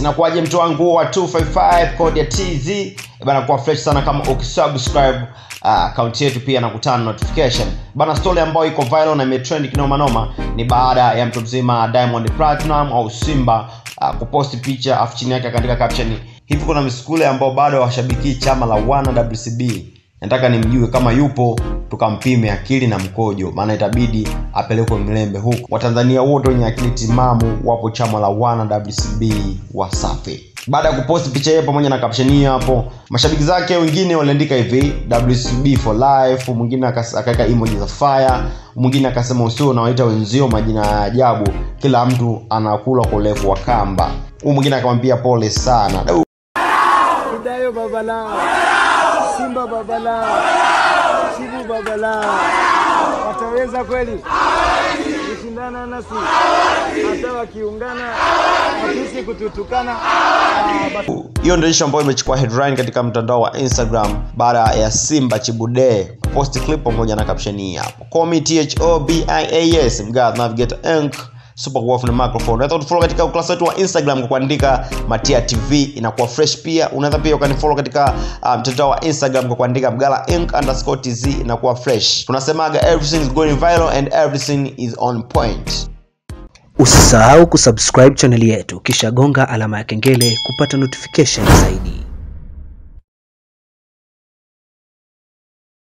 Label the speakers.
Speaker 1: inakuwaje mtu wangu wa 255 code ya tz bana kuwa fresh sana kama ukisubscribe akaunti uh, yetu pia na kutana notification bana story ambayo iko viral na imetrend kinoma noma ni baada ya mtu mzima diamond platinum au simba uh, kuposti picha afu chini yake akaandika caption hivi kuna misukule ambao bado hawashabikii chama la wana wcb nataka nimjue kama yupo tukampime akili na mkojo maana itabidi apelekwe mlembe huku watanzania wote wenye akili timamu wapo chama la wana wcb wasafi baada ya kuposti picha hiyo pamoja na caption hiyo hapo mashabiki zake wengine waliandika hivi wcb for life mwingine akaweka emoji za fire mwingine akasema usio unawaita wenzio majina ya ajabu kila mtu anakula kwa urefu wa kamba huu mwingine akamwambia pole sana
Speaker 2: Dayo babala, Simba babala, Shibu babala, wataweza kweli kushindana nasi hata wakiungana hatusi kututukana. Ah, basi-
Speaker 1: hiyo ndio ishu ambayo imechukua headline katika mtandao wa instagram baada ya simba chibude post clip pamoja na caption hii hapo call me thobias mgad navigator inc super wolf na microphone unaweza kutufollow katika ukurasa wetu wa instagram kwa kuandika matia tv inakuwa fresh pia unaweza pia ukanifollow katika uh, mtandao wa instagram kwa kuandika mgala inc underscore tz inakuwa fresh tunasemaga everything is going viral and everything is on point
Speaker 3: Usisahau kusubscribe chaneli yetu kisha gonga alama ya kengele kupata notification zaidi.